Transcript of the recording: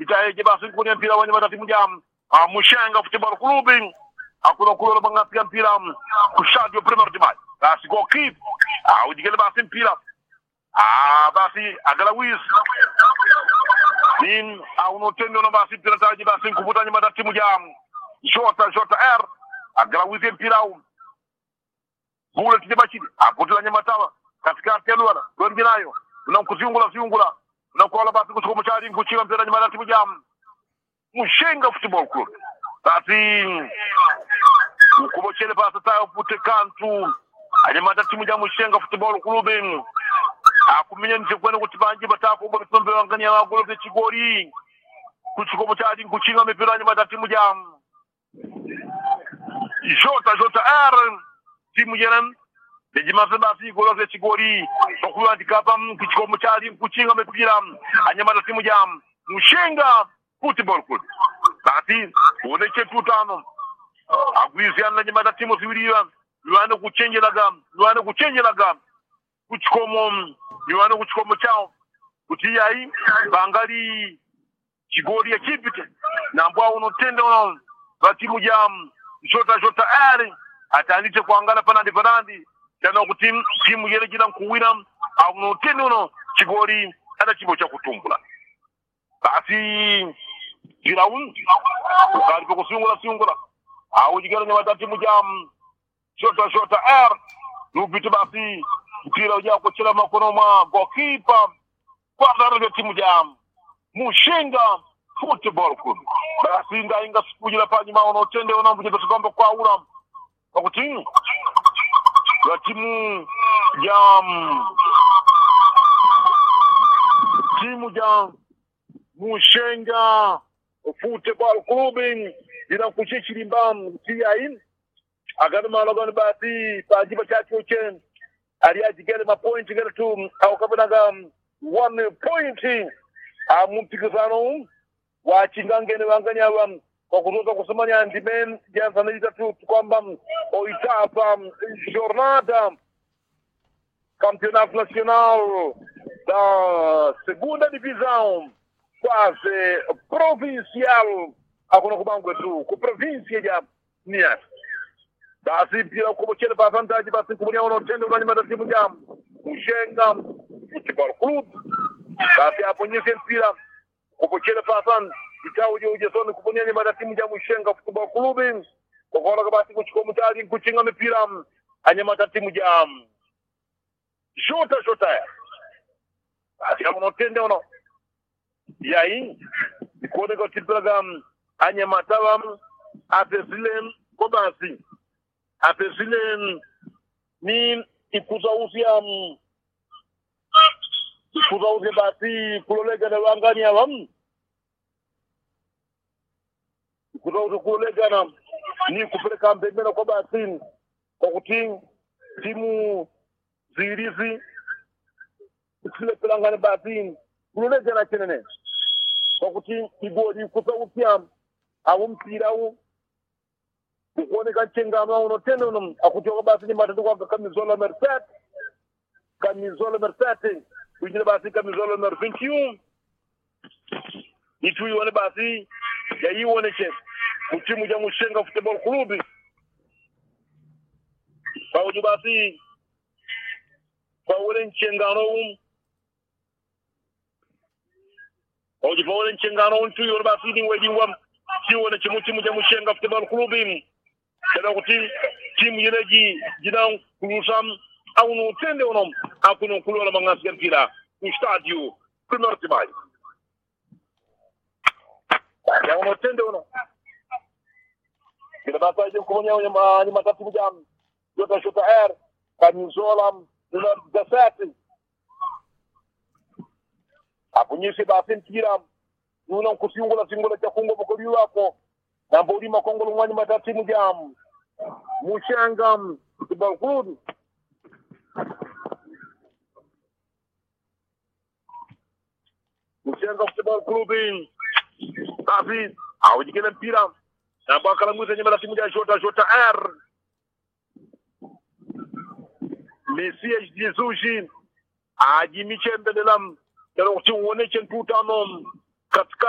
itaeje basi kwenye mpira wenye matatimu jam ah, Mushenga Football Club hakuna kulola bangapiga mpira kushadio premier timai basi goalkeep ah, ujigele basi mpira ah, basi agalawis nin aunotendo na basi mpira taji basi nkuvuta nyuma ya timu jam shota shota r agalawis mpira au bule kijaba chini apotela nyama tawa katikati ya luala lwendi nayo unamkuziungula ziungula unakola basi kuchukua mchari nkuchika mpira nyuma ya timu jam Mushenga Football Club basi ukubochele basi tayo pute kantu anyamata timu ja Mushenga Football Club akumenya nje kwene kuti banji batako bo bitombe wanganya wagolo bye chigori kuchikomo chadi nkuchinga mipira anyamata timu ja Jota Jota R timu jena Bejimaze basi golo bye chigori okulandika pa kuchikomo chadi nkuchinga mipira anyamata timu ja Mushenga Football Club basi uoneche tutano agwiziana nyamata timu ziwiriwa niwane kuchenjelaga niwane kuchenjelaga kuchikomo niwane kuchikomo chao kuti yayi bangali chigoli yachipite nambwa unotenda uno vatimu ja jota jota ari atandite kuangala panandi panandi tana kuti timu yele jila nkuwina aunotenda uno chigoli ada chibo cha kutumbula basi jiraun ukalipo kusungula sungula au jigala nyamata timu ja shota shota r nupite basi mpira uja kuchela makono mwa gokipa kwadara timu ja mushenga football club basi ndainga sikujila panyuma unotende unambujeta tukambo kwa ula pakuti ya timu ja timu ja mushenga football club ina kuchichilimba tiyaini agadumalogon basi pajiba chachuche aliajigele mapointi gele tu aukabanaga one point mumpikisano wachingangene wanganyava kwa kutoka kusemanya ndime jansanilita tu kwamba oitapa jornada campeonato nacional da segunda divisão quase provincial akuna kubangwe tu ku província ya Niassa basi mpira kubochele pa vantaji basi nkumunia unotende unanyimata timu ja Mushenga Football Club basi aponyese mpira kubochele pa san itawu je ujesoni kupunia nyimata timu ja Mushenga Football Club kokola basi kuchukua mutali kuchinga mipira anyamata timu ja Jota Jota basi unotende uno yayi ikuoneka tipiraga anyamatawa apesile ko basi apesile ni ikuzausia ikuzausia basi kulolegana wangani wam ikuzausia kulolegana ni kupeleka mbembena kwa basi kwa kuti timu zirizi zilepelangane basi kulolegana chenene kwa kuti igoli kusausia awu mpira u ukuoneka chengano unotenda uno akuchoka basi nyimatatu kwanga kamizola merset kamizola merset kuinjira basi kamizola mer 21 itu ione basi yaiwoneche kutimu ja mushenga football club pauju basi paule nchengano um pauju paule nchengano um tu ione basi ni wedingwa kiwone chimu timu ja mushenga football club kada kuti timu yeneji jinan kulusam awunu utende onom akuno kulola mangasi ya mpira ku stadio premier timai ya uno utende ono kila bata je kumonya onya ni matatu jam jota shota air kamizola nuna gasati apunyisi basi mpira nuna nkusingula singula cha kungo mokoli wako nambo ulima kongolo mwani matatimu jam mushanga football club mushanga football club basi awujikile mpira nambo akalanguza nyuma la timu ja jota jota r mesias jesus ajimichembelela kana kuti uoneche ntutano katika